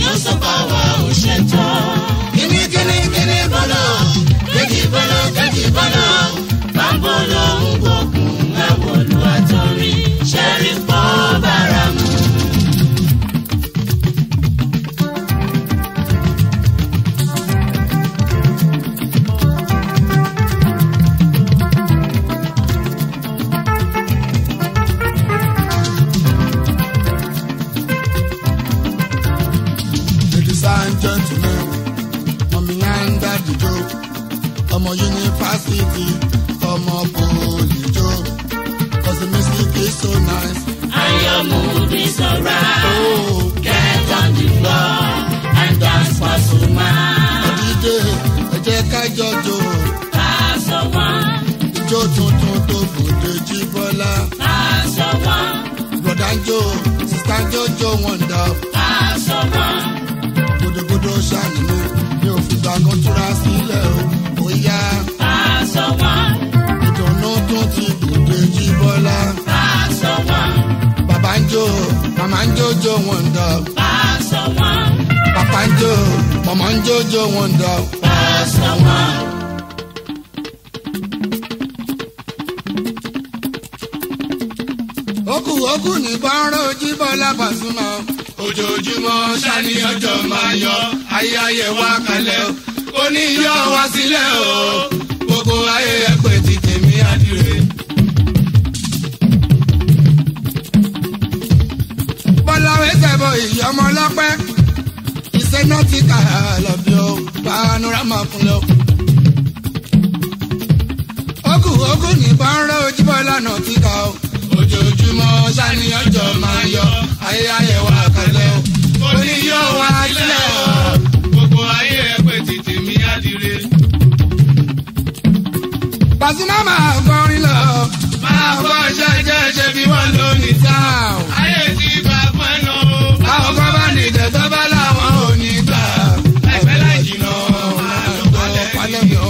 ló sọ pa wá ò ṣètò. kíní kíní kíní bọ́lọ̀ kejì bọ́lọ̀ kejì bọ́lọ̀ bámbó ló ń gbógun ẹ̀wọ̀lú àtọ́rí ṣẹ́rí pọ́ bára mu. Ladies and gentlemen, mommy and daddy Joe, ọmọ yunifásitì, ọmọ poli Joe, cause the music is so nice. And your mood is alright. Oh, Get on the floor and dance for Suma. dídé ẹ jẹ́ ká jọjọ, Pass one, ijó tuntun tó gbòde jí bọ́lá. pass one, Broda ń jó, sista ń jójó wọ̀ndà, pass one. gbódògbódò ṣàní mi, mi ò fìgbà kan túra sílẹ̀ o, ó yá. Pass one, Ìdùnnú tún ti gbòde jí bọ́lá. pass one, Bàbá ń jó, màmá ń jójó wọ̀ndà. pass one, Papa ń jó, mama ń jójó wọn dà. pass one. Ókù ókù ní bọ́ńrọ́ Jíbọ́lá Pasuma. Ojoojúmọ́ ṣáni ọjọ́ máa yọ, ayé ayé wa kalẹ̀ o. Ó ní yọ wá sílẹ̀ o. Gbogbo ayé ẹ̀pẹ̀ ti tèmi àdìrẹ. Bọ́lá wẹ́sẹ̀ bọ ìyọ́mọ lọ́pẹ́. Iṣẹ́ náà ti kà á lọ bí o. Panorama kúnlẹ̀ o. Ókù ókù ní bọ́ńrọ́ Jíbọ́lá náà ti kà o. Ojoojúmọ́ ṣáni ọjọ́ máa yọ, ayé ayé wa kalẹ̀ o. Ó ní yọ wá sílẹ̀ o. gbogbo ayé ẹ pé tètè mi àdìrẹ. Pasuma máa kọrin lọ. Máa kọ́ ṣẹ́jẹ́ ṣe bí wọ́n lò ní táwọn. ayé ti bá pẹ́ lọ. Àwọn kan bá ní ìdẹ̀tọ́ bá láwọn ò ní gbà. láìpẹ́ láì jìnnà máa lọ palẹ̀ mi o.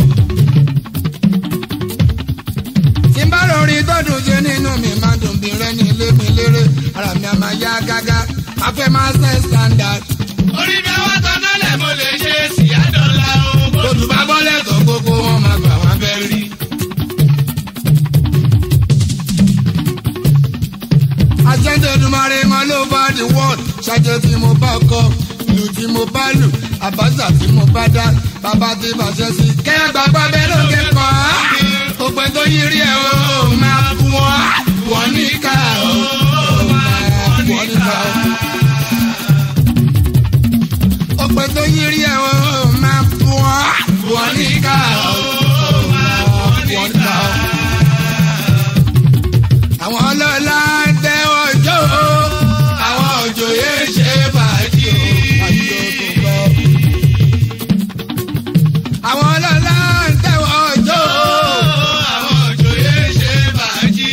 Tí n bá lórí tọ́dún ṣe nínú mi máa dùn bí rẹ́ ní ilé mi lérè. Ara mi a máa yá gágá. Máa fẹ́ máa ṣe standard. orí bí wọ́n tán nálẹ̀ mo lè ṣe síyádọ́là o. Lójú bá bọ́lẹ̀ tó gbogbo wọn máa gbà wọ́n fẹ́ rí. Àjẹ́jẹ́dùmarè wọn ló bá the world. Ṣájẹ́ tí mo bá kọ, ìlú tí mo bá lù, àbáṣà tí mo bá dá, bàbá tí bàṣẹ sí. Kẹ́yà gbàgbọ́ bẹ́ẹ̀ ló ké kọ́ á. Òpè tó yí rí ẹ̀ o, máa bú wọn. Wọ́n ní ká o, máa bú wọn nípa o. Òpè tó yí rí ẹ̀ o, máa bú wọn. Wọ́n ní ká o, máa bú wọn nípa o àwọn ọlọ́lá ń tẹ́wọ́ jó o àwọn òjòyè ṣe fàájì o àti ogun lọ. àwọn ọlọ́lá ń tẹ́wọ́ jó o àwọn òjòyè ṣe fàájì.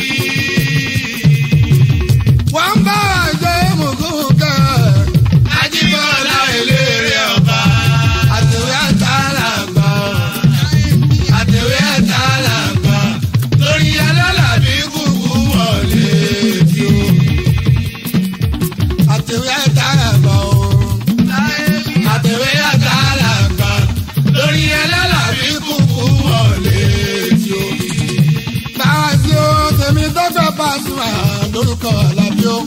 wọ́n ń bá àjọ mùkún kẹ́ Ajíbọ́lá eléré ọba. àtẹ̀wé àtàlàgbà àtẹ̀wé àtàlàgbà lórí alálàbí kúkú wọlé tí o. àtẹ̀wé àtàlàgbà o àtẹ̀wé àtàlàgbà lórí alálàbí kúkú wọlé tí o. báwa sí o tèmi tó fẹ́ Pasuma lórúkọ Àlàbí o.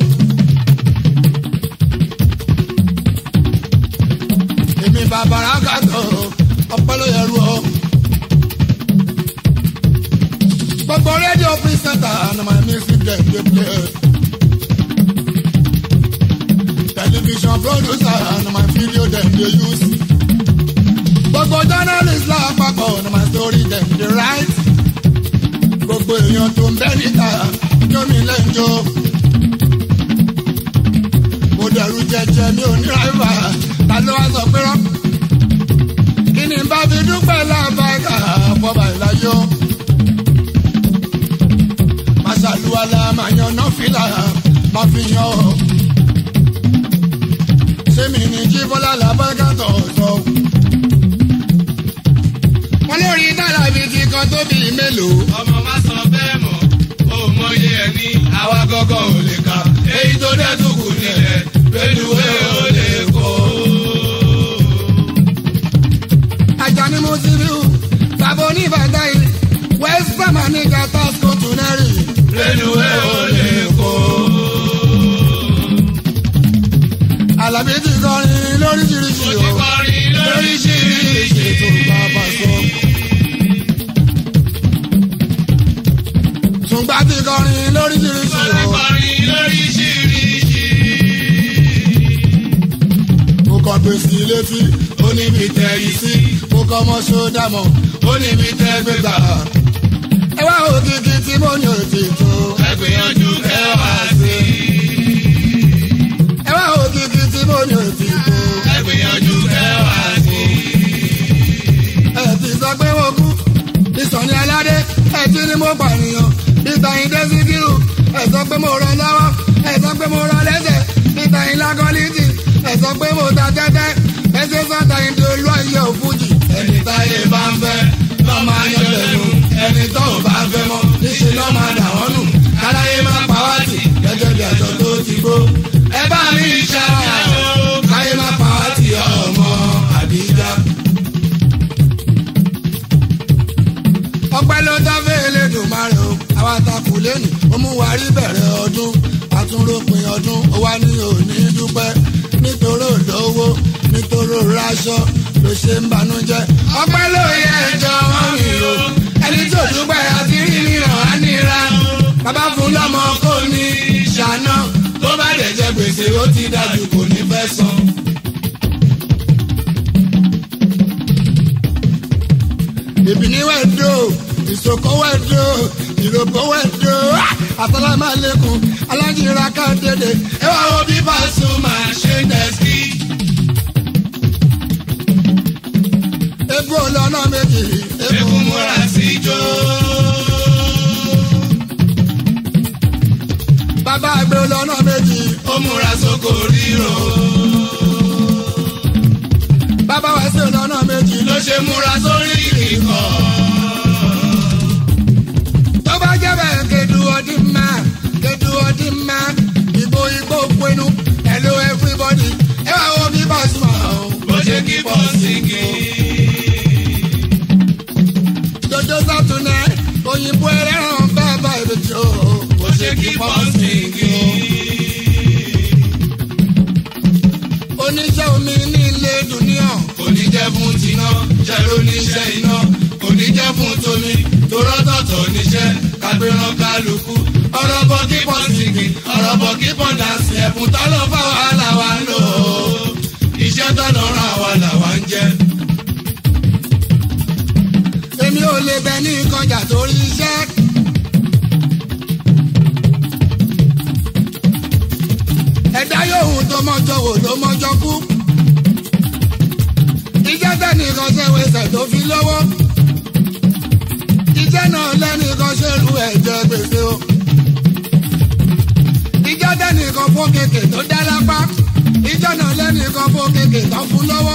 èmi bàbára kàtó ọpọlọ yẹrù o. gbogbo rédíò pírísẹ̀tà na my music dem dey play. television producer na my video dem dey use. gbogbo journalist lápapọ̀ na my story dem dey write. gbogbo èèyàn tó ń bẹ́ níta jómi lẹ́jọ́. mo dẹ̀rù jẹjẹ mi ò ní ráìvà ta ló wá sọ pé rán. kí ni bá fi dúpẹ́ lábàkà fọba ìlàyọ̀. màṣàlùwàlà máa yan nọ́fìlà máa fi yan ọ́. ṣé mi ní jí bọ́lá làbákà tọ̀ sọ. wọ́n lórí dára bíi ti kan tó bíi mélòó. ọmọ má sọ bẹ́ẹ̀ mọ̀ ó mọyé ẹni àwa gọ́gọ́ ò lè kà èyí tó dẹ́ tó kù nílẹ̀ pẹ̀lúwé ò lè kó. alábí ti kọrin lóríṣiríṣi mo o ti kọrin lóríṣiríṣi. ètò bàbá sọ. tùǹgbà ti kọrin lóríṣiríṣi mo ti o. kọrin lóríṣiríṣi. mo kọ gbèsè létí ó ní mi tẹ yìí sí mo kọ ọmọ sódàmọ ó ní mi tẹ gbégbá. ẹ wá òkìkí tí mo ní òtítọ́. ẹ gbìyànjú kẹ́ wá sí i. ẹ wá òkìkí tí mo ní òtítọ́. ẹ gbìyànjú kẹ́ wá sí i. ẹ ti sọ pé mo kú ìsọ̀ni aládé ẹ ti ní mo pànìyàn níta ìdé síkírù ẹ sọ pé mo rọ lọ́wọ́ ẹ sọ pé mo rọ lẹ́sẹ̀ níta ìlágọ́lítì ẹ sọ pé mo ta tẹ́tẹ́ ẹ ṣe sọ́ta ìdí olú ayé òfújì. ẹni táyé bá ń fẹ́ lọ́ máa yan lẹ́nu ẹni tó ò bá fẹ́ mọ́ níṣẹ́ lọ́ máa dà wọ́n nù káláyé máa pa wá tì gẹ́gẹ́ bí ẹ̀tọ́ tó ti gbó. ẹ bá mi ṣàrà káyé máa pa wá tì ọmọ àbíjá. ọpẹ́ ló dáfẹ́ elédùnmarè o àwa takò lẹ́nu ó mú wa rí bẹ̀rẹ̀ ọdún àtúnrópin ọdún ó wá ní òní dúpẹ́ nítorí olówó nítorí raṣọ ló ṣe ń banújẹ́ ọpẹ́ ló yẹ ẹjọ́ wọn mi o ẹni tó dúpẹ́ àti rí mìíràn á nira bàbá fún lọ́mọ kò ní ṣàná tó bá dẹ̀ jẹ gbèsè ó ti dájú kò ní fẹ́ san. ìbíní wẹ̀dọ̀ ìsòkò wẹ̀dọ̀ ìròkò wẹ̀dọ̀ àtàlámàlẹ́kùn alájìnrà káńdédé ẹ wá wo bí Pasuma ṣe ń tẹ̀sí. egbò lọ́nà méjì eku múra sí ijó. bàbá àgbẹ̀ lọ́nà méjì ó múra sóko ríro. bàbá wá sí lọ́nà méjì ló ṣe múra sórí ìkọ̀. tó bá jẹ́ bẹ́ẹ̀ kedu ọdún máa kedu ọdún máa ìbò ìgbò pinnu hello everybody ẹ wá wo bí Pasuma o. bó ṣe kí pọ́sìkì. dodo sátúnẹ òyìnbó ẹlẹ́ràn bàbá ìbejì o. bó ṣe kí pọ́sìkì. oníṣẹ́ omi ní ilé dùníọ̀. kò ní jẹ́ fún tiná jẹ́ lóníṣẹ́ iná kò ní jẹ́ fún tomi torọ́tọ̀tọ̀ níṣẹ́ kágbéran kálukú ọ̀rọ̀ bọ̀ kí pọ́sìkì ọ̀rọ̀ bọ̀ kí pọ́ndàsì ẹ̀fún tọ́lọ́ fáwọn àlàwà ń lò ó iṣẹ́ tọ́lọ́ ràn àwa làwa ń jẹ́. èmi ò lè bẹ ní ìkọjà torí iṣẹ́. ẹ̀dá yòówù tó mọ́jọ wò ló mọ́jọ kú. ìjẹ́ tẹ́nìkan ṣe wẹsẹ̀ tó fi lówó. ìjẹ́ náà lẹ́nìkan ṣe lu ẹ̀jẹ̀ gbèsè o. ìjẹ́ tẹ́nìkan fó kéèké tó dá lápá. ìjẹ́ náà lẹ́nìkan fó kéèké tó fún lọ́wọ́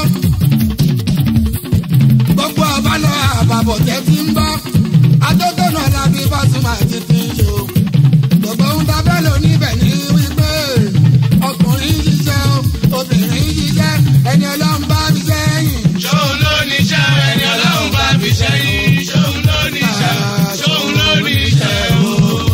gbogbo àbálọ àbàbọ̀ tẹ́ ti ń bọ́ atótónà lábí Pasuma ti fi ń ṣe o gbogbo ń ta bẹ́ẹ̀ lò níbẹ̀ ní wípé ọkùnrin ń ṣiṣẹ́ o obìnrin ń ṣiṣẹ́ ẹni ọlọ́run bá fi sẹ́yìn. ṣóun ló níṣẹ́ ẹni ọlọ́run bá fi ṣẹ́yìn ṣóun ló níṣẹ́ ṣóun ló níṣẹ́ o.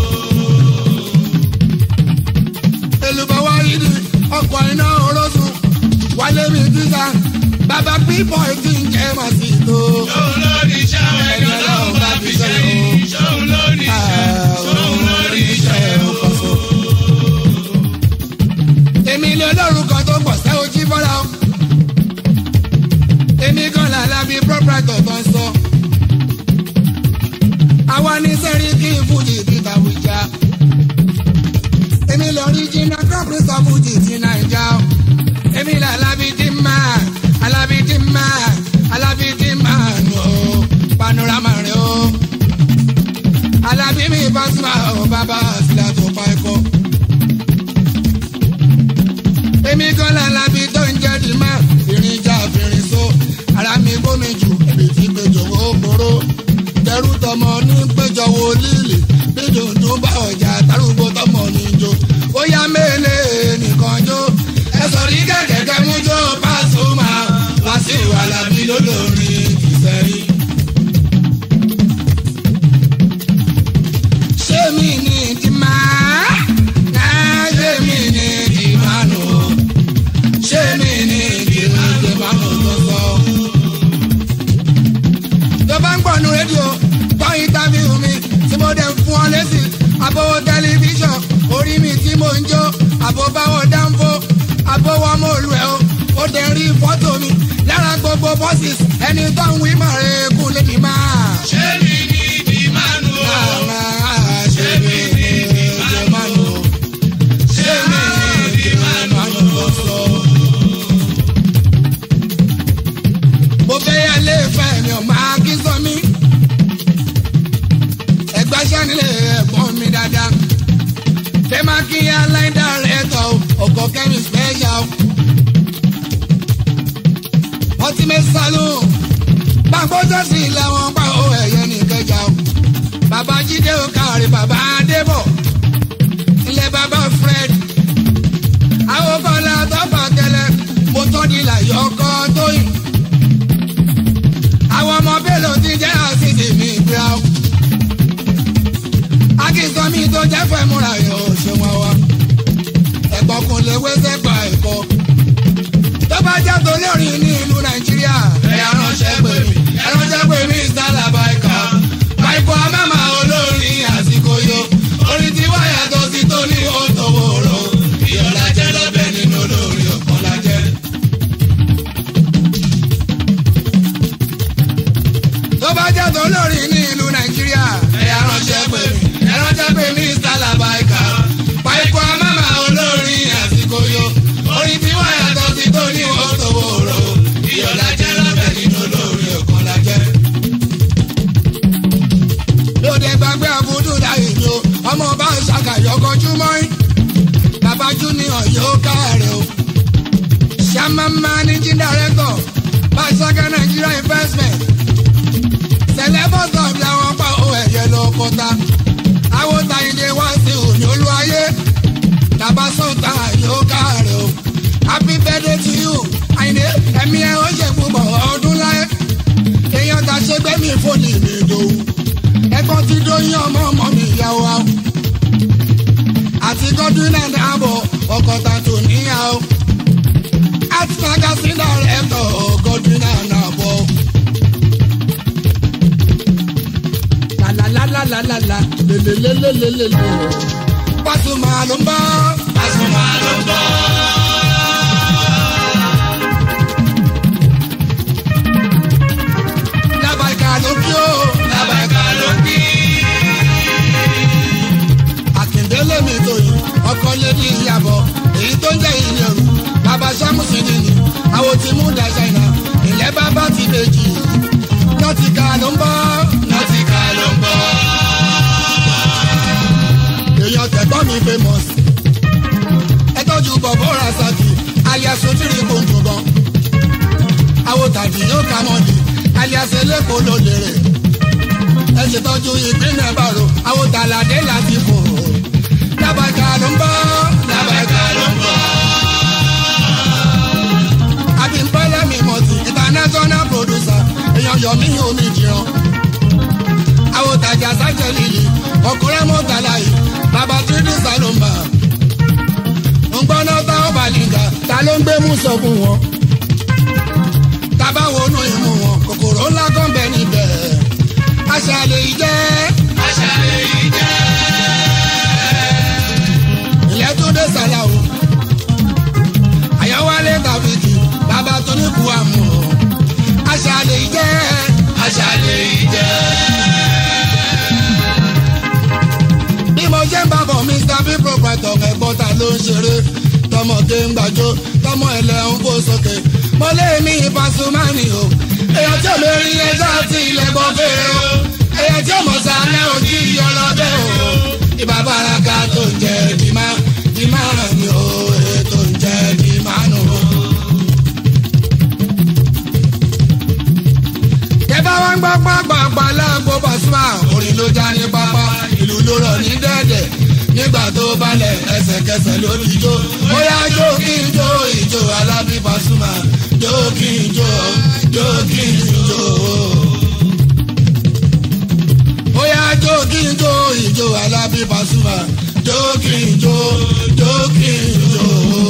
èlùbọ̀ wá rí ni ọkọ̀ iná orosùn wálé mi tíṣà bàbá pípọ̀ ti ń jẹ́ màá sí tó. ṣóun ló níṣẹ́ ẹni ọlọ́run bá fi ṣẹ́yìn ṣóun ló níṣẹ́ ṣóun ló níṣẹ́ o. èmi lè lórúkọ tó pọ̀ sẹ́ ojú fọ́lá o. èmi kan làlá bí proprietor tó ń sọ. àwa ní sẹ́rí kí n fújì ti tàwùjá. èmi lọ rí jìnnà kọ́pì sọ fújì ti nàìjà o. èmi làlá bí ti máa alábí ti máa alábí ti máa nù o. panorama rẹ o. alábí mi Pasuma o bàbá àsìlá tó pa ẹ̀kọ́ èmi kan lálábí tó ń jẹ́ di máa fìrìn já fìrìn so ara mi gómi jù èmi ti péjọ wo kóró tẹrú tọmọ ní péjọ wo lílì bí dùndún bá ọjà tárúgbó tọmọ ní jó ó yá mélèé nìkan jó ẹ sọ ní kẹ̀kẹ́ mú jó Pasuma Wasiu Alabi lólórin tìsẹ́yìn. ṣé mi ní ti máa náà ṣé mi ní ti máa nù ó ṣé àbọ̀wọ̀ tẹlifíṣàn orí mi tí mò ń jó àbọ̀báwọ̀ dáńfó àbọ̀wọ̀ mọ̀lú ẹ̀ o ó dẹ̀ rí fọ́tò mi lára gbogbo bọ́sìs ẹni tó ń wí màrẹ́ kú lédi máa. ṣé mi ní bí mánu o. ṣé mi ní bí mánu o. ṣé mi ní bí mánu o sọ. mo fẹ́ yà lé fẹ́ mi ò máa kí sọ mí. ẹgbẹ́ sanilé ẹ̀gbọ́n mi dáadáa. fẹ́ máa kí yá line director ọkọ̀ kẹ́mi special. ultimate salon gbàgbọ́jọ́ sí làwọn pa ó ẹ̀yẹ nìkẹjà o. bàbá jíde ó kárí bàbá adébọ̀ ilé bàbá fred. àwọn kọ́lá tó fà kẹlẹ́ mo tọ́ di làyọ̀ ọkọ tóyìn àwọn ọmọ bélò ti jẹ́ àṣìṣe mi gbéra o. akínsọ mi tó jẹ́ fẹ́ múra yẹn ò ṣe wọn wá. ẹ̀gbọ́n kò lè wéṣẹ́ gba ẹ̀kọ́. tó bá jẹ́ torí orin ní ìlú nàìjíríà. ẹ̀yà ránṣẹ́ pè mí ẹ ránṣẹ́ pé mi sálà báìkà. báìkà mẹ́mà olórin àsìkò yo. orin tí wọ́n yàtọ̀ sí tó ní òtòwòrò. ìyọ̀lá jẹ́ lọ́bẹ̀ nínú olórin ọ̀kan lájẹ́. tó bá jẹ́ torí orin ní ìlú nàìjíríà. ẹ̀yà ránṣẹ́ pè mí ẹ ránṣẹ́ pé mi sálà báìkà. báìkà mẹ́mà olórin àsìkò yo. orin tí wọ́n yàtọ̀ sí tó ní òtòwòrò. ìyọ̀lá jẹ́ lọ́bẹ̀ nínú olórin ọ̀kan lájẹ́. lóde gbàgbé àbúdú láyé mi o ọmọ bá ń ṣàkàyọ kọjú mọ́ín bàbá junior yóò káàrẹ̀ o ṣàmà managing director bàṣáká nigeria investment celebrity làwọn pa owó ẹ̀yẹ lọ kọta àwọn tàyíǹde wá sí òní olúwayé bàbá sọ̀tà yóò káàrẹ̀ o happy birthday to you àyìnbé ẹ̀mí ẹ̀ ó ṣe púpọ̀ ọdún láyé èèyàn ta ṣe gbẹ́mí fóònù mi dòwú ẹ̀gbọ́n ti dóyún ọmọ ọmọ mi ìyàwó wa o. àti godwin and abo ọkọ̀ ta tó níyà o. art magazine director godwin and abo. lalalalala lelelelelele Pasuma ló ń bá. Pasuma ló ń bọ̀. lábàkà ló kí o. lábàkà ló kí. àkìndélé mi tó yìí ọkọ lédi ìyàbọ̀ èyí tó ń jẹ́ ìyẹ̀rù bàbá sámúsì nìyí àwọn tí mú da ṣáínà ilẹ̀ bàbá ti méjì nọ́tìkà ló ń bọ́ nọ́tìkà ló ń bọ̀. èèyàn tẹ̀gbọ́n mi famous ẹ tọ́jú bọ̀bọ̀ rasaki alias ojúri kòńtò gan àwọn tàbí yóò ká mọ́ni alias eléko ló lérè ẹ ṣètọ́jú ìpínlẹ̀ bàrò àwọn tàlàdé láti fò lábàkà ló ń bọ́ lábàkà ló ń bọ̀. abimbola mi mọ̀tì international producer èèyàn yọ̀mí omi jìran. àwọn tajà sájẹ líli ọkùnrin mọ́tàlá yìí bàbá tìrìdì sálọmbà. ńgbọ́nà tá ó bàlìngà ta ló ń gbé mú sọ fún wọn. tábà wọnú imú wọn kòkòrò ńlá kan bẹ níbẹ̀. àṣà lè jẹ́ àṣà èyí jẹ́. ilẹ̀ tó dé sàlàwò. àyàwálé tàbíkì bàbá tó ní kú àmọ́. àṣà lè jẹ́ àṣà èyí jẹ́. bí mo ṣe ń bá bọ̀ mr b proprietor ẹ̀gbọ́n ta ló ń ṣeré tọmọdé ń gbàjọ tọmọ ẹlẹ́ ń fò sókè mo lé mi Pasuma ni o èèyàn tí ò lè rí ẹjọ́ àti ilẹ̀ bọ́ fèrè o èèyàn tí ò mọ̀ sálẹ̀ ojú ìyọ́ lọ́bẹ̀ o ìbá baraka tó ń jẹ dìímá dìímá ràn mí o ètò ń jẹ dìímá nù o. Tẹ́bá wá ń gbọ́ pàápàá lágbo Pasuma orin ló já ní pápá ìlú ló rọ̀ ní dẹ́dẹ̀ nígbà tó balẹ̀ ẹsẹ̀kẹsẹ̀ ló ti jó ó yá jó kí n jó ìjó Alábí Pasuma jó kí n jó jó kí n jó. ó yá jó kí n jó ìjó Alábí Pasuma jó kí n jó jó kí n jó.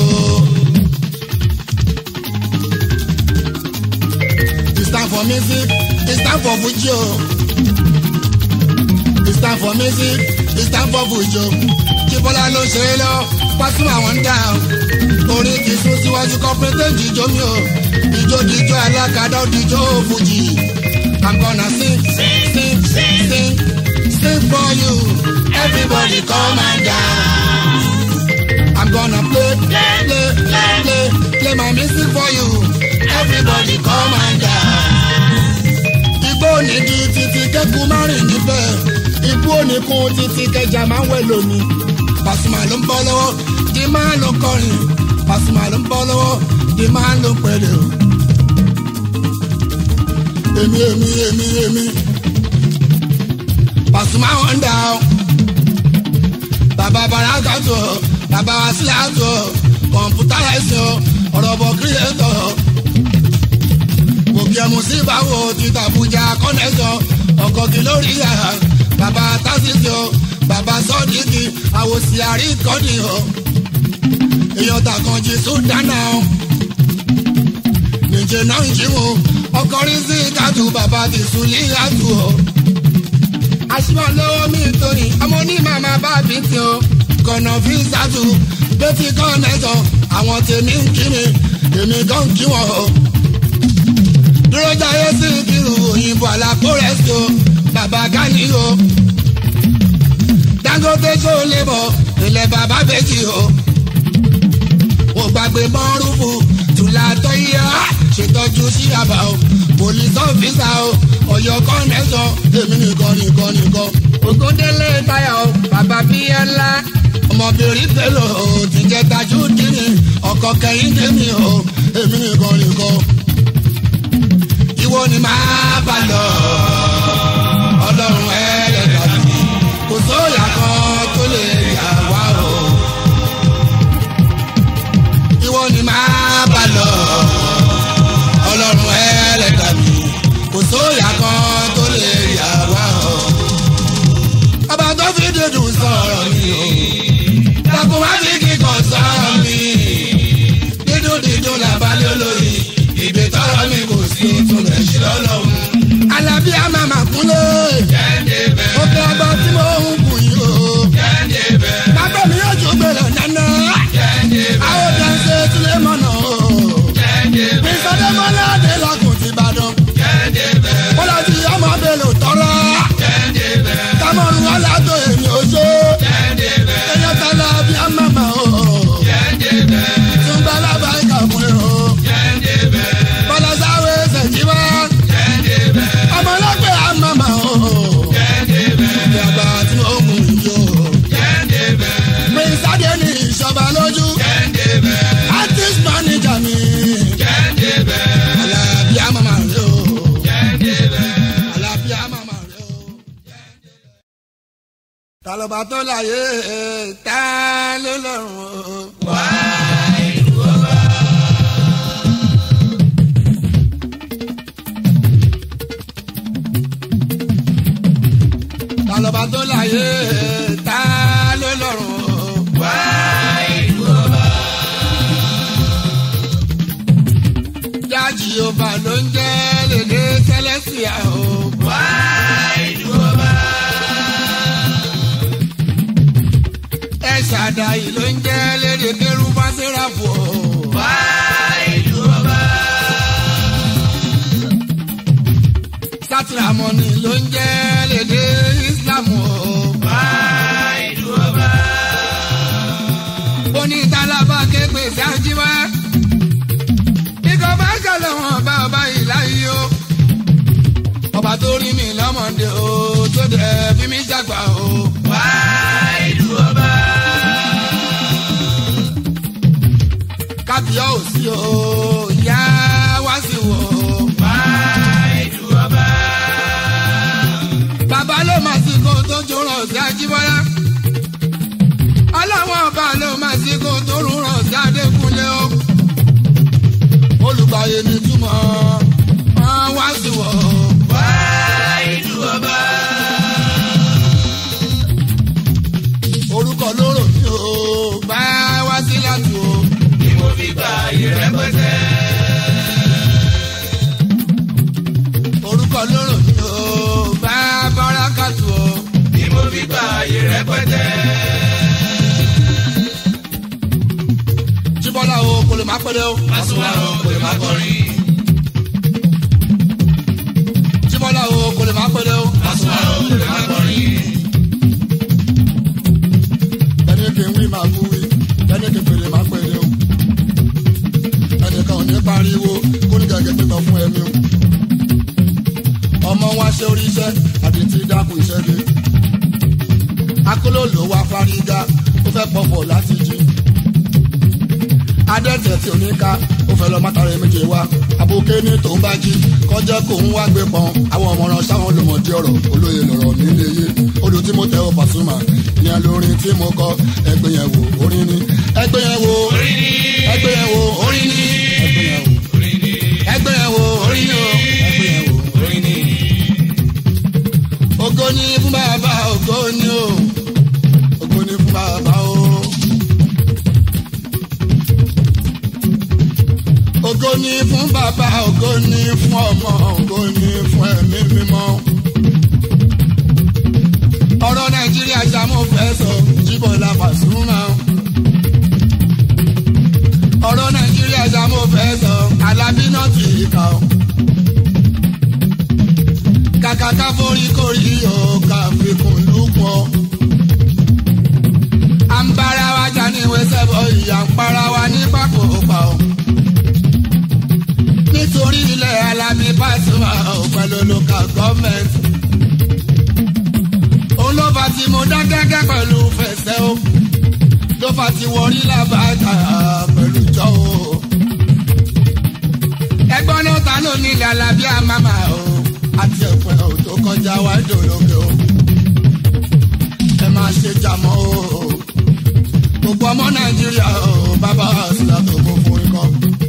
It's time for music. It's time for Fuji. oh. It's time for music. istanbul fújò jíbọ́lá ló ṣe é lọ pásítọ̀ àwọn ń dà orin ti sún síwájú kọ́pẹ́tẹ́ jíjó mi o ìjó jíjó alákàdá òdìjó fújì i'm gonna sing sing sing sing sing for you everybody come and dance i'm gonna play play play play play play my music for you everybody come and dance igbó onígi títí kẹ́kù márùn níbẹ̀ ibú oníkun títí kẹjà máa ń wẹ̀ lómi Pasuma ló ń bọ́ lọ́wọ́ di máa ló kọrin Pasuma ló ń bọ́ lọ́wọ́ di máa ló pẹ̀lẹ́ o. èmi èmi èmi èmi Pasuma wọn dà o bàbá baraka tó bàbá wasila tó kọ̀ǹpútà ẹ̀sìn ọ̀rọ̀ bọ̀ kírẹ́tọ̀ òkè musiba wo títà fújà kọ́nẹ́sọ̀ ọkọ̀ kí lórí yà bàbá tásìsì o bàbá sọ́ọ̀dìkì àwòsí àríkọ́ni o èèyàn tàkànjì sùdánà o nìjẹ́ náà ń jíwò ọkọrin sí kátó bàbá ti sùlí àtú o. àṣìwọ̀n lọ́wọ́ mi torí ọmọ ní màmá bá bí ti o kọ̀nà fi sàtú bẹ́tì kọ́nẹ́sọ̀ àwọn tèmi ń kí mi èmi gan kí wọ́n o dúró jáyé sí kírun òyìnbó àlàkó rẹ̀ sí o bàbá gani o. dangote ṣó lè bọ̀ ilẹ̀ bàbá bẹ́jì o. mo gbàgbé mọ́rùfù tùlà tó yá ṣètọ́jú sí àbá o. police officer o ọ̀yọ́ kọ́nẹ́sọ̀ èmi nìkan nìkan nìkan. ògúndélé táyà o bàbá bíyẹ́lá ọmọbìnrin pẹ̀lú o ti jẹ́ tajú dínì ọkọ̀ kẹ́yìn dèmi o èmi nìkan nìkan ìwọ ni máa bá lọ. ọlọ́run ẹlẹ́dàá mi kò sóyà kan tó lè yà wá o. ìwọ ni máa bá lọ. ọlọ́run ẹlẹ́dàá mi kò sóyà kan tó lè yà wá o. ọba tó fi dídùn sọ̀rọ̀ mi o. dàkú má fi kíkọ sọ̀rọ̀ mi. dídùn dídùn làbálẹ̀ olóyin ìgbé tọrọ mi kò sí tún lè ṣe lọ́lọ́run. alábí a máa máa kúnlẹ̀. òkè ọgbà tí mo ń kù yìí o. bàbá mi yóò jó gbèrò nánà. àwọn dáńsẹ̀ tilẹ̀ mọ̀nà o. mi sọdẹ́ mọ́lá dé lọ́kùn ti Ìbàdàn. bọ́lá ti ọmọ bèlò tọrọ. tamọ́rù ọ̀làdọ̀ èmi ò ṣe. èèyàn tala bí a máa máa o. túnbà lábàá ìkàkùn o bọ́lásáwé ṣèjìbá. ọmọlọ́pẹ̀ àmàmà o. ìjàmbá tí ó mú yó. prince adé ní ìṣọba lójú. artist manager mi. alábí àmàmà rẹ o. alábí àmàmà rẹ o. tàlọ́bà tó láyé tá ló lọ́rùn o. tàlọ́bà tó láyé tá ló lọ́rùn o. jájì ọba ló ń jẹ́ lédè sẹ́lẹ̀sìà o. ẹ ṣàdáyì ló ń jẹ́ lédè kẹrù fásẹ́ràfù o. sátìrámọ́nì ló ń jẹ́ lédè islam o. onídàlábà képe sáájíwá. ikọ̀ bá kẹlẹ̀ wọn bá ọba yìí láyé o. ọba tó rí mi lọ́mọdé o tó dẹ̀ fi mí ṣàgbà o. kábíyá ò sí o ìyá wá sí wò o. bàbá ló máa ti kó tó jòrò sí ajíbọ́lá. ọlọ́wọ́n ọba ló máa ti kó tó rúrọ̀ sí adékúnlé o. olùgbàyè mi túmọ̀ wọ́n wá sí wọ̀ o. orúkọ lóró mi o bá wá sí láti o. orúkọ lóró mi o bá bọ́lá kàtó o. fi gba àyè rẹpẹtẹ. jíbọ́lá o kò lè má pẹ́lẹ́ o. Pasuma o kò lè má kọrin. jíbọ́lá o kò lè má pẹ́lẹ́ o. Pasuma o kò lè má kọrin. ẹni kì í wí máa kú wí ẹni kì í pèlè má pẹ́lẹ́ o. ẹnìkan ò ní pariwo kó ní gẹ́gẹ́ pípọ̀ fún ẹ̀mí o. ọmọ wa ṣe oríṣẹ́ àti ti dákun iṣẹ́ dé. akóló wa fárígá ó fẹ́ pọ̀pọ̀ láti jí. adẹ́tẹ̀ tí oníka ó fẹ́ lọ mátàrẹ́ méje wá. àbòké ní tòun bá jí kọjá kò ń wá gbé pọn. àwọn ọmọràn sáwọn olùmọ̀dé ọ̀rọ̀ olóye lọ̀rọ̀ nílé yé. odò tí mo tẹ ọ Pasuma ìyẹn lórin tí mo kọ ẹgbẹ́ yẹn wò orin ni. ẹgbẹ́ yẹn wò Orin ni. ẹgbẹ́ yẹn wò orin ni. ẹgbẹ́ yẹn wò Orin ni. ẹgbẹ́ yẹn wò orin ni o. ẹgbẹ́ yẹn wò Orin ni. ògo ni fún bàbá ògo ni o ògo ni fún bàbá o. ògo ni fún bàbá ògo ni fún ọmọ ògo ni fún ẹ̀mí mímọ́. ọ̀rọ̀ nàìjíríà ṣàmú fẹ́ sọ jíbọ̀lá Pasuma. ọ̀rọ̀ nàìjíríà ṣàmú fẹ́ sọ alábí náà ti kà ó kàkà ká forí korí o ká fi kùn lùpọ̀. à ń bára wa jà ní ìwésẹ̀ bọ̀ ìyá ń para wa ní pákòópa o. nítorí ilẹ̀ Alábí Pasuma ò pẹ̀lú local government. òun ló fà tí mo dá gẹ́gẹ́ pẹ̀lú fẹsẹ̀ o. ló fà tí wọrí làbàtà pẹ̀lú jọ o. ẹgbọ́n náà ta ló nílẹ̀ Alábí àmàmà o àti ẹ̀pẹ́ ò tó kọjá wá dòlóge o. ẹ máa ṣe jàmọ́ o. gbogbo ọmọ nàìjíríà o bàbá àṣìlá tó kó fún ikọ́.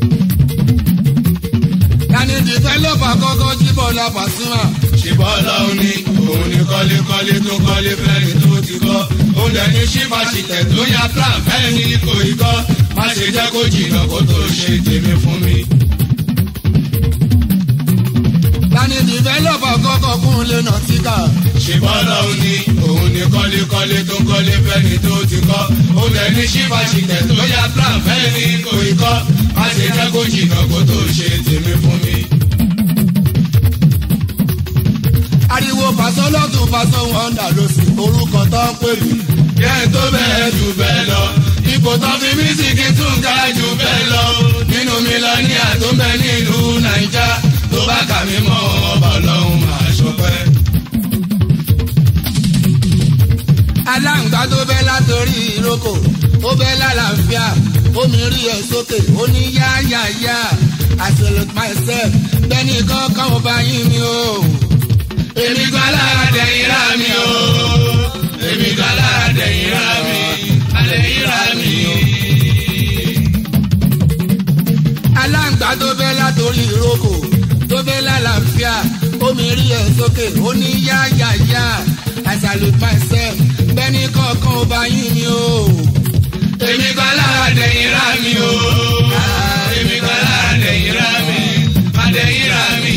yanni dìfẹ́lọ́pà kọ́kọ́ jíbọ̀ la Pasuma. ṣìbọ́ ọlọ́run ni òun ni kọ́lékọ́lé tó kọ́lé fẹ́ni tó ti kọ́ òun dẹ̀ ní ṣífàṣìtẹ̀ tó ya plan fẹ́ni kò í kọ́ má ṣe jẹ́ kó jìnnà kó tó ṣe tèmi fún mi. yanni dìfẹ́lọ́pà kọ́kọ́ kún lé nà tíkà. ṣìbọ́ ọlọ́run ni òun ni kọ́lékọ́lé tó kọ́lé fẹ́ni tó ti kọ́ òun dẹ̀ ní ṣífàṣìtẹ̀ tó ya plan fẹ́ni kò í kọ́ má ṣe jẹ́ kó jìnnà kó tó ṣe tèmi fún mi. ariwo pàṣọ lọ́tún pàṣọ wọn dà ló sì orúkọ tó ń pè mí. Yẹ́ tó bẹ́ẹ̀ jù bẹ́ẹ̀ lọ. Ipò tán fi mísìkì tún ga jù bẹ́ẹ̀ lọ. Nínú mílíọ̀nìyà tó ń bẹ nílùú Nàìjà. Tó bá kà mí mọ́ ọba ọlọ́run máa ṣọpẹ́. aláǹgbá tó bẹ́ látòrí ìrókò ó bẹ́ lálàáfíà omi rí ẹ sókè ó ní yáyáyá I salute myself bẹ́ẹ̀ni kankan ò bá yín mi o. Èmi gan lára dẹ̀yìn rà mí o. Èmi gan lára dẹ̀yìn rà mí. Àdẹ̀yìn rà mí o. aláǹgbá tó bẹ́ látòrí ìrókò tó bẹ́ lálàáfíà omi rí ẹ sókè ó ní yáyáyá I salute myself bẹ́ẹ̀ni kankan ò bá yín mi o. Èmi gan lára dẹ̀yìn rà mí o. Èmi gan lára dẹ̀yìn rà mí. Àdẹ̀yìn rà mí.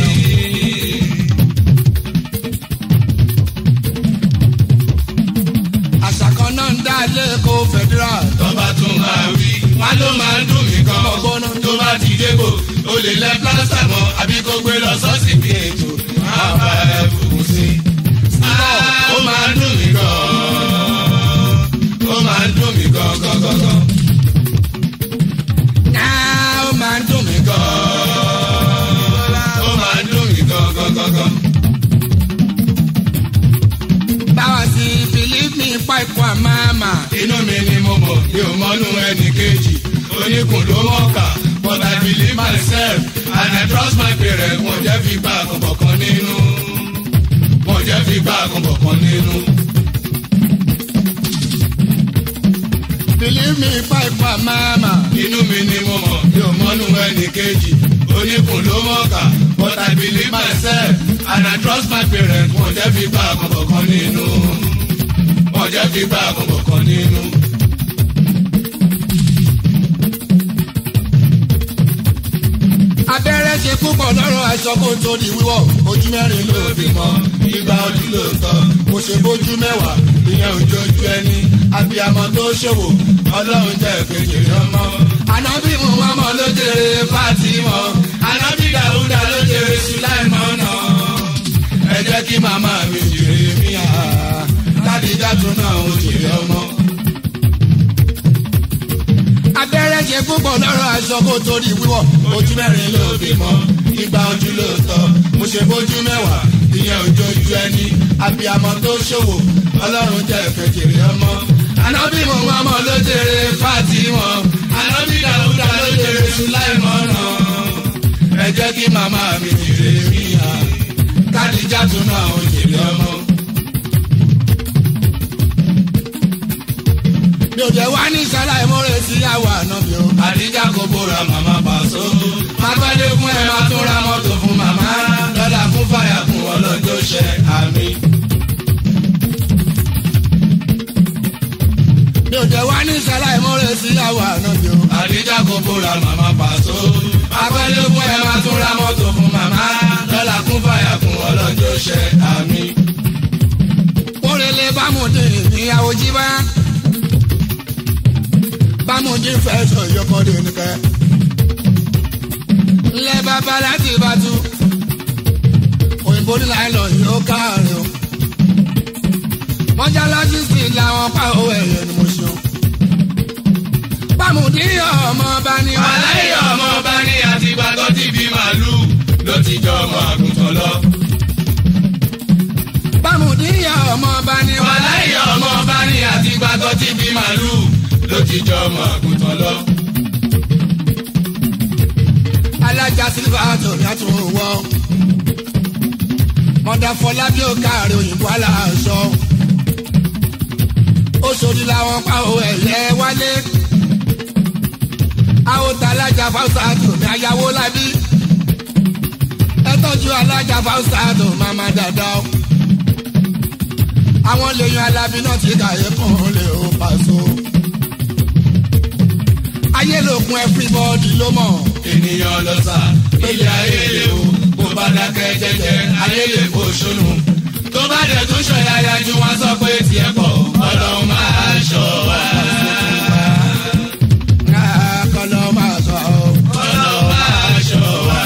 àṣà kan náà ń dá lẹ́kọ̀ọ́ federal. tọ́ba tún máa wí wá ló máa ń dùn mí gan tó bá ti débò o lè lẹ plásítà mọ́ àbí kó gbé lọ sọ́ọ̀sì bí ètò máa bá ẹ fòkun sí. ó máa ń dùn mí gan ó máa ń dùn mí gan gan gan gan náà ó máa ń dùn mí gan. ó máa ń dùn mí gan gan gan gan. báwa sí believe me pipe wa mama. inú mi ni mo mọ̀ mi ò mọ́nú ẹnì kejì oníkùn ló mọ̀ọ́kà but I believe myself and I trust my parents wọ́n jẹ́ fi gbà kọ̀ọ̀kan nínú wọ́n jẹ́ fi gbà kọ̀ọ̀kan nínú. believe me pipe wa mama. inú mi ni mo mọ̀ mi ò mọ́nú ẹnì kejì oníkùn ló mọ̀ọ́kà but I believe myself and I trust my parents wọ́n jẹ́ fi gbà kọ̀ọ̀kan nínú wọ́n jẹ́ fi gbà kọ̀ọ̀kan nínú. abẹ́rẹ́ ṣe púpọ̀ lọ́rọ̀ aṣọ kó tó di wíwọ̀ ojú mẹ́rin ló fi mọ́ igba ojú ló tọ́ kò ṣe bójú mẹ́wàá ìyẹn òjòjú ẹni abiyamọ tó ṣòwò ọlọ́run jẹ́ kékeré ọmọ. ànábì muhammed ló jèrè fatima ànábì dàúdà ló jèrè sulaimana ẹ jẹ́ kí màmá mi jèrè míà kádìjà tún náà ó jèrè ọmọ abẹ́rẹ́ ṣe púpọ̀ lọ́rọ̀ aṣọ kó torí wíwọ̀ ojú mẹ́rin ló bímọ igba ojú ló tọ́ mo ṣe bójú mẹ́wàá ìyẹn òjòjú ẹni abiyamọ tó ṣòwò ọlọ́run jẹ́ kékeré ọmọ. ànábì mọ̀mọ́ ló jèrè Fátímọ̀ ànábì dàúdà ló jèrè Sùláìmọ́nà ẹ jẹ́ kí màmá mi jèrè míyà kádìjà tún náà ó jèrè ọmọ. mi ò jẹ́ wá ní sáláì mọ́rẹ́ sí àwa àná mi o. àdíjà kò bóra màmá pàṣọ. máa gbádé fún ẹ máa tún ra mọ́tò fún màmá. lọ́dà fún fàyà fún ọlọ́jọ́ ṣẹ àmì. mi ò jẹ́ wá ní sáláì mọ́rẹ́ sí àwa àná mi o. àdíjà kò bóra màmá pàṣọ. máa gbádé fún ẹ máa tún ra mọ́tò fún màmá. lọ́dà fún fàyà fún ọlọ́jọ́ ṣẹ àmì. kórèlé bámúdé ìyàwó jí bá bámújí fẹ́ sọ yọkọ̀dé nìkẹ́. ńlẹ̀ bàbá láti bàtú òyìnbó ní láìlọ yóò káàrin o. mọ́jà lọ́jísì làwọn pa owó ẹ̀yẹ ni mo ṣe o. bámújí ọmọ bá ní. aláyé ọmọ bá ní àtìgbà tó ti bí màálù ló ti jọ ọmọ àgùntàn lọ. bámújí ọmọ bá ní. aláyé ọmọ bá ní àtìgbà tó ti bí màálù ló ti jọ ọmọ àgùntàn lọ. alájà sílífà tó ní àtúnwò mọ̀dà fọlábí ò káàrin òyìnbó aláṣọ oṣòdì làwọn pa owó ẹ̀yẹ wálé àwòtá alájà fáwùsà tó ní ayáwó lábí ẹ tọ́jú alájà fáwùsà tó máma dáadáa o àwọn lèèyàn alábí náà ti kàyé fún un lè ó pàṣọ ayé lòkun everybody ló mọ̀ ènìyàn lọ sá ilé ayé lè o bó bá dákẹ́ jẹ́jẹ́ ayé lè kó sónù. tó bá dẹ̀ tún ṣọ̀yàyà ju wọn sọ pé tiẹ̀ pọ̀ ọlọ́run máa ṣọ́ wa. Ah, kọ́lọ́ máa sọ ọ́. ọlọ́run máa ṣọ́ wa.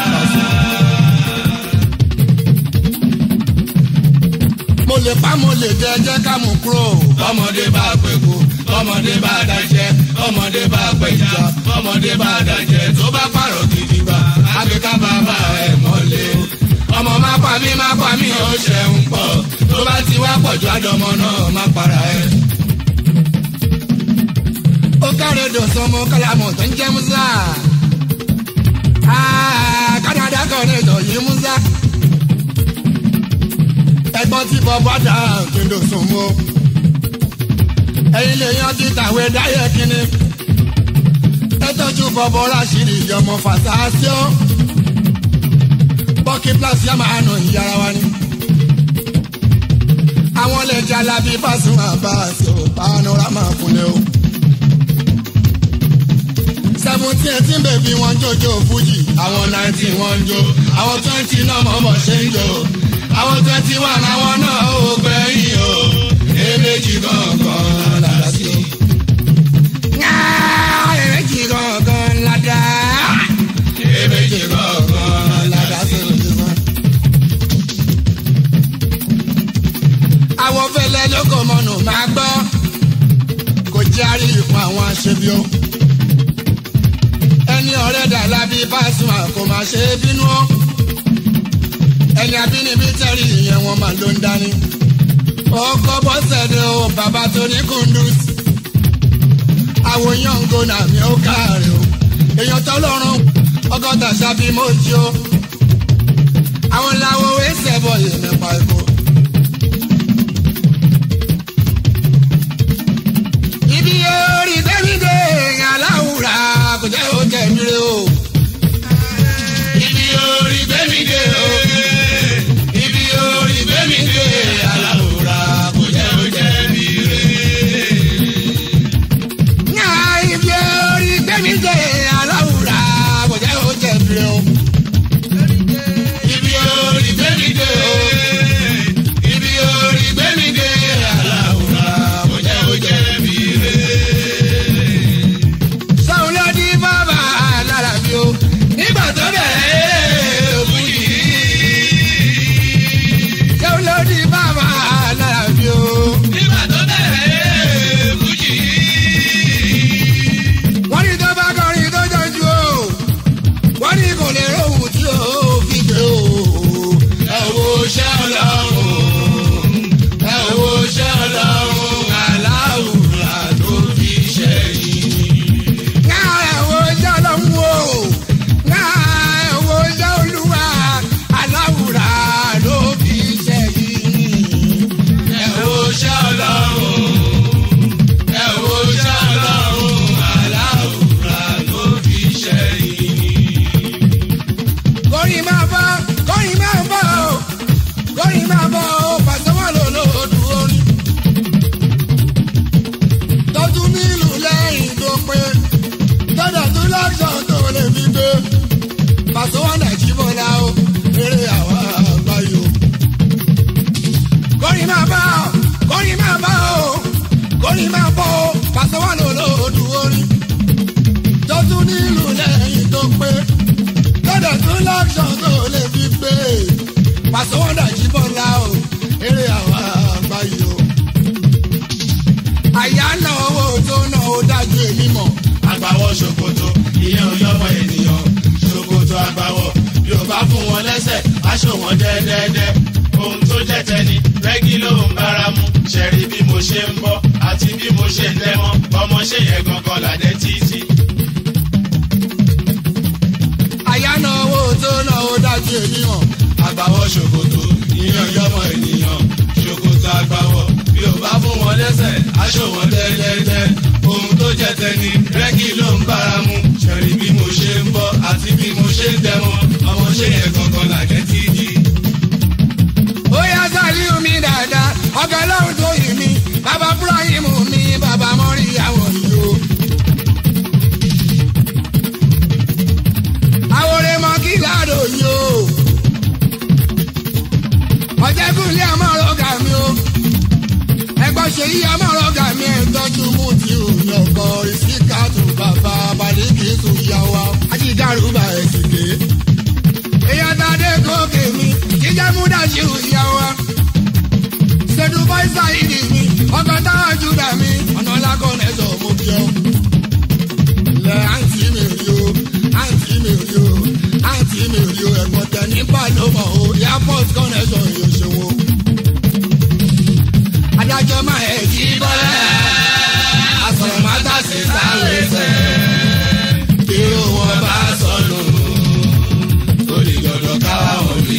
mo lè pa mo lè jẹ jẹ́ ká mú kúrò. ọmọdé bá pẹ̀kú ọmọdé bá dájẹ́ ọmọdé bá pẹ̀já ọmọdé bá dájẹ́ tó bá pààrọ̀ gidi gbà àgbéká bàbá ẹ̀ mọ́lẹ̀. ọmọ má pa mí má pa mí ó ṣẹ̀ń pọ̀ tó bá ti wá pọ̀jù àdọ́mọ náà má para ẹ̀. ó kárẹ̀ dọ̀sán mọ́ kálámọ̀ tó ń jẹ́ musa. Ah, kánádà kan ní ìtọ̀ yìí musa. ẹgbọ́n tí bọ́bọ́ dà kí n dọ̀sán mọ́. ẹ̀yin lè yan ti tàwé dáyẹ̀ kínní. ẹ tọ́jú bọ́bọ́ ráṣírí ìyọmọ fàtàṣíọ́. bọ́kì pílásì yá máa nà ìyára wa ni. àwọn lè jalabi Pasuma Abbas ò panorama kúnlẹ̀ o seventeen eighteen bèbí wọn jòjò fújì àwọn nineteen wọn jó àwọn twenty náà mọ̀mọ́ ṣe ń jò àwọn twenty one àwọn náà ò gbẹ̀yìn o èméjì gangan lára sí o. èméjì gangan ládà èméjì gangan ládà sí o. àwọn fẹlẹ lóko mọnù máa gbọ́ kò járí ipò àwọn aṣebi o ẹni ọ̀rẹ́ dà lábí Pasuma kò má ṣe é bínú ọ́ ẹni abínibí tẹ̀rí ìyẹn wọn máa ló ń dání ọkọ̀ bọ́sẹ̀dẹ̀ o bàbá tó ní kundus àwòyàn ngona mi ó káàrí o èèyàn tó lọ́rùn ọgọ́ta ṣàbí mọ́jú o àwọn làwọn ẹsẹ̀ bọ̀ yìí nípa ikú. ibi yóò rí dẹ́mídé aláwùrà kò jẹ́ ó jẹ́ mi rè o. ibi orí gbẹ́mí dé o ibi orí gbẹ́mí dé aláwòrán kò jẹ́ ó jẹ́ mi rè. Nya ibi yóò rí dẹ́mídé aláwùrà kò jẹ́ ó jẹ́ mi rè o. pàṣẹ wọn lò lòdù orin tó tún nílùú lẹ́yìn tó pé lọ́dọ̀ tún lọ́kṣọ̀n tó lè fi gbé pàṣẹ wọn dàjí bọ́lá o eré àwọn àgbáyé o. àyà náà owó tó náà ó dájú èmi mọ̀. agbawọ ṣòkòtò ìyẹn ò yọmọ ènìyàn ṣòkòtò agbawọ yóò bá fún wọn lẹ́sẹ̀ aṣọ wọn dẹ́dẹ́dẹ́ ohun tó jẹ́ tẹni rẹ́gí ló ń bára mu ṣẹ̀rí bí mo ṣe ń bọ́ àti bí mo ṣe ń tẹ́mọ́ ọmọ ṣe yẹn gangan làdẹ́ títí. àyà náà owó tó náà ó dájú èmi mọ̀. agbawọ ṣòkòtò ìyẹn ò yọmọ ènìyàn ṣòkòtò agbawọ yóò bá fún wọn lẹ́sẹ̀ aṣọ wọn dẹ́dẹ́dẹ́ ohun tó jẹ́ tẹni rẹ́gí ló ń bára mu ṣẹ̀rí bí mo ṣe ń bọ́ àti bí mo ṣe ń tẹ́mọ́ ọmọ ṣe yẹn gangan làdẹ́ títí. ó yá sálíù mi dáadáa ọ̀gá ọlọ́run tó yìí mi bàbá fúráyìmù mi bàbá mọ́rí àwọn yìí o. àwòrán mọ kí láàdó yìí o. ọ̀jẹ̀kùnlé amọ̀rọ̀gà mi o. ẹgbọ́n ṣe yí amọ̀rọ̀gà mi ẹ̀ tọ́jú mú ti òyìn ọkọ̀ ìsíkàtù bàbá balẹ̀kì tó yá wa. ajídàrúbà ẹ̀ sì dé èèyàn tá a dé gòkè mi jíjẹ́ múdà sí ìyá wa. ṣètò fáìsà ìdí mi ọkọ̀ táwọn júdà mi ọ̀nà lákọ̀ọ́nẹ́sọ̀ mo bí ọ. ilẹ̀ àǹtí mi rí o àǹtí mi rí o àǹtí mi rí o ẹ̀gbọ́n tẹ ní pàlọ́mọ̀ o airport connection yóò ṣe wo. adájọ́ máa ẹ̀ jí bọ́lá àsọ̀rọ̀ máa tà sí sáré sẹ́ bí wọn bá sọnù ó lè gbọdọ̀ káwá wọn rí.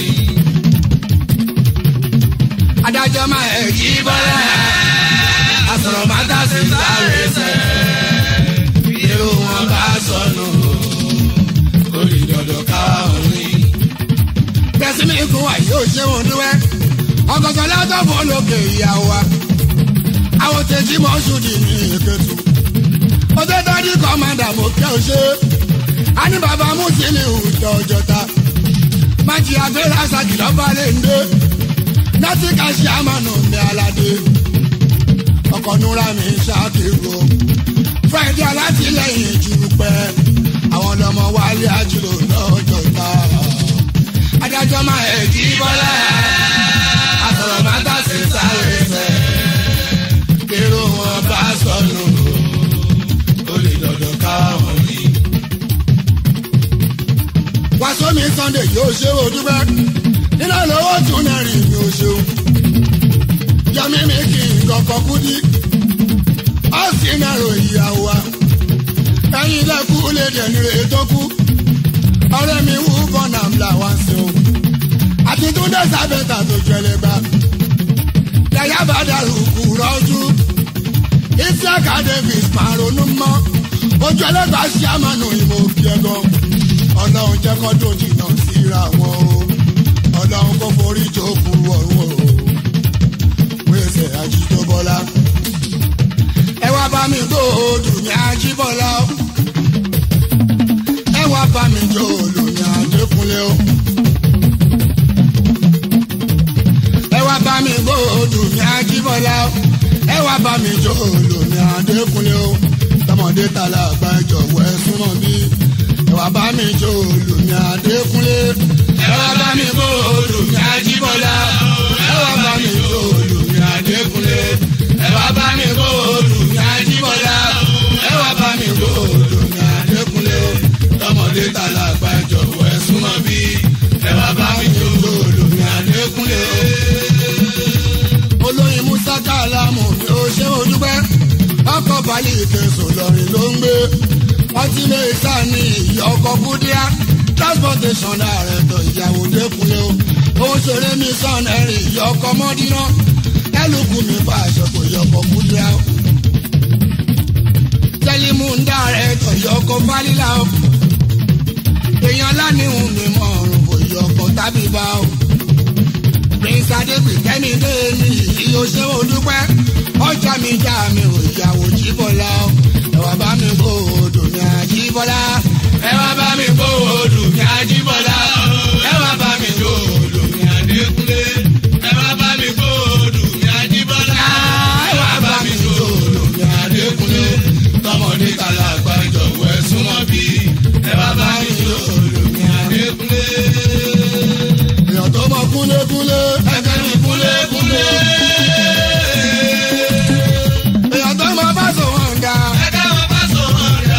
adájọ́ máa ẹ̀ jí bọ́lá àsọ̀rọ̀ máa tà sí sáré sẹ́. bí wọn bá sọnù ó lè gbọdọ̀ káwá wọn rí. tẹ̀símì kún wa yóò ṣe wọn dúwẹ́ ọkọ̀tọ̀ látọ̀ fún olókè ìyàwó wa àwọn tẹ̀sí mọ́ ṣùdì ní ìkẹtù ọjọ́ tọ́jú kọ́mọ́dà mo kẹ́ ọ ṣe á ní bàbá mùsùlùmí ìjọ ọjọ́ta májì abẹ́rẹ́ àṣàkì lọ́ba lè ń dé láti kàṣí àmànà mi aládé ọkọ̀ núra mi ṣàkíyò friday alátìlẹyìn jù pẹ́ àwọn ọlọ́mọ wálé àjùlọ lọ́jọ́ta adájọ́ máa ẹ̀ kí bọ́lá àtọ̀rọ̀ máa tà sí sáré sẹ́ kérò wọn bá sọnù ó lè gbọdọ̀ káwá wọn rí. wàásù mi sunday yóò ṣe o dúpẹ́ nínú lówó tún náà rìn mi ò ṣeun yọmí mi kì í kọ̀kọ́ kú dí ọ̀sìn náà rò ìyàwó wa ẹ̀yin lẹ́kú lè dẹ̀nu rè tó kú ọ̀rẹ́ mi wú bọ́nà ńlá wá sí o àti túndé sábẹ́ta tó jẹlẹ̀ gbà lẹ́yà bá dàrú kú rọ́jú isiaka davis máa ronú mọ́ ojú ẹlẹ́gbàá ṣí àmàlù ìmọ̀ òkè ẹ̀gàn ọlọ́run jẹ́ kó tó jìnnà síra wọn o ọlọ́run kó forí jókòó ọ̀run o wíṣẹ̀ ajítóbọ́lá ẹ wá bá mi gbó olùmí ajíbọ́lá o ẹ wá bá mi jó olùmí adékúnlé o ẹ wá bá mi gbó olùmí ajíbọ́lá o ẹ wá bá mi jó olùmí adékúnlé o tọmọdé tala àgbà ìjọ̀wọ́ ẹ súnmọ́ bí ẹ wá bá mi jó olùmí adékúnlé ẹ wá bá mi kó olùmí ajíbọ́lá ẹ wá bá mi kó olùmí adékúnlé ẹ wá bá mi kó olùmí ajíbọ́lá ẹ wá bá mi kó olùmí adékúnlé tọmọdé tala àgbà ìjọ̀wọ́ ẹ súnmọ́ bí ẹ wá bá mi kó olùmí adékúnlé. olóyin musa kálámù mi ò ṣe ojúpẹ́ ọkọ̀ balẹ̀ ìkẹsùn lọ́rin ló ń gbé ọtí lè sá ní ìyá ọkọ̀ kúdíá transportation ààrẹ tó ìyàwó dẹ́kunlé o òun ṣeré mi sàn ẹ̀rìn ìyá ọkọ̀ mọ́dínà ẹlùkù mi bá aṣọ kò yọ ọkọ̀ kúdíá o tẹlimu ń dá ààrẹ tó ìyá ọkọ̀ fálílà o èèyàn lánìhùn mi mọ̀ ọ̀rùn kò yọ ọkọ̀ tábì bá o prince adébíkẹ́mi dé ní ìyó ṣé o dúpẹ́ ọjà mi já mi ò ìyàwó jíbọ̀lá o ẹ̀wà bá mi kó odò ní àjíbọ̀lá ẹ wá bá mi kó olùmí ajíbọ́lá ẹ wá bá mi kó olùmí adékúnlé ẹ wá bá mi kó olùmí ajíbọ́lá ẹ wá bá mi kó olùmí adékúnlé tọmọdé tàlà àgbàjọwọ́ ẹ súnmọ́ bí ẹ bá bá mi lòlùmí adékúnlé. èèyàn tó mọ kúlékúlé ẹgbẹ́ mi kúlékúlé. èèyàn tó mọ bá sọ wọn ga ẹgbẹ́ wọn bá sọ wọn dà.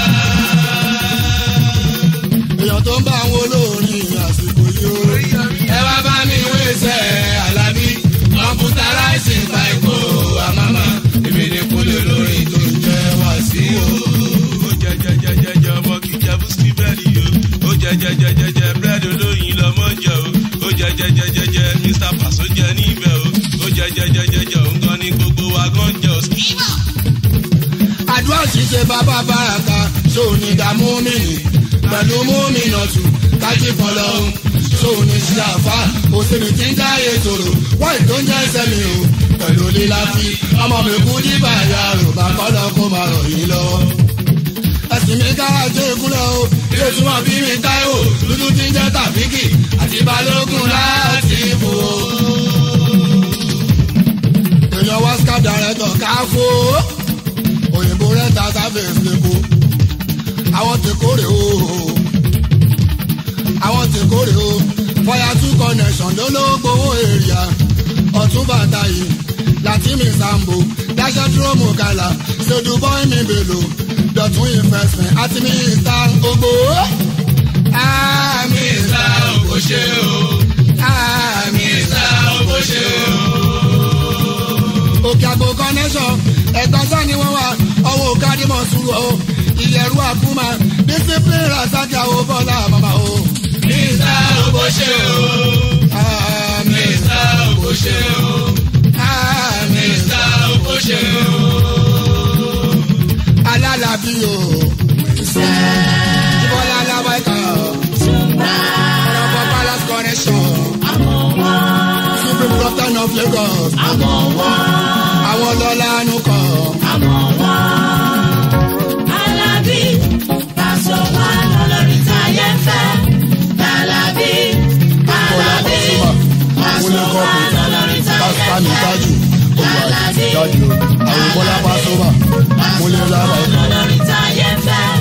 èèyàn tó ń bá àwọn olórin àsìkò yìí ó. ẹ wá bá mi wéṣẹ alábí kọmpútaráìsì fàìkó àmàmà èmi ní kúlẹ̀ lórí tó ń jẹ́ wá sí o. ó jẹ jẹ jẹ jẹ jẹ ọmọ kì í jẹ búskì búrẹ́dì o ó jẹ jẹ jẹ jẹ jẹ búrẹ́dì olóyin lọmọ jẹ o ó jẹ jẹ jẹ jẹ jẹ mr paso jẹ níbẹ̀ o ó jẹ jẹ jẹ jẹ jẹ òun gan ni gbogbo wa gan jẹ o. àdúrà ṣíṣe bàbá bàràkà ṣòní dààmú mìíní pẹ̀lú múmìnà tù kájí fọlọ́hún ṣòní ṣe àfà òsèlú tí ń jáde tòrò wáì tó ń jẹ́ ẹsẹ̀ mi o pẹ̀lú líláfi ọmọ mi kú dìbà ya rò bá kọ́lọ́ kó máa rọ̀ yín lọ́wọ́. ẹ̀sìn mi kára jẹ́ ìkúlẹ̀ o ilé tí wọ́n bí mi táíwò dúdú tí ń jẹ́ tàbíkì àti balógun láti bò ó. èèyàn wá scar director káfó òyìnbó rẹ̀ ta sáfẹ̀sì lẹ́kọ̀ọ́ àwọn ti kórè o àwọn ti kórè o fọyà two connection ló ló gbowó èrìà ọ̀tún bàtà yìí láti mi sambo dáṣẹ́ dúró mú kàlà ṣèdú bọ́ì mi bèlò dọ̀tún investment àti mi ìta ogbó. àmì ìta òkò ṣe o àmì ìta òkò ṣe o. òkè àgbo connection ẹ̀gbọ́n sani wọ́n wà ọwọ́ kádìmọ̀ sùúrù o ìyẹ̀rú àkúmà discipline rasaki àwọn bọ́lá màmá o. ìta òkò ṣe o àmì ìta òkò ṣe o àmì ìta òkò ṣe o. alálàbí o. ìbọ̀lá alábàákà ọ̀rọ̀bọ̀ palace connection supreme captain of lagos àwọn lọ́lá àánú kan. Alábí, Paso wà lọ́lọ́rin táyé ń fẹ́. Alábí, Alábí, Paso wà lọ́lọ́rin táyé ń Pásítánì fẹ́. tájù olùwà tájù àwọn bọ́lá pásọ́bà múlẹ̀ lábàá lọ́lọ́rin táyé ń fẹ́.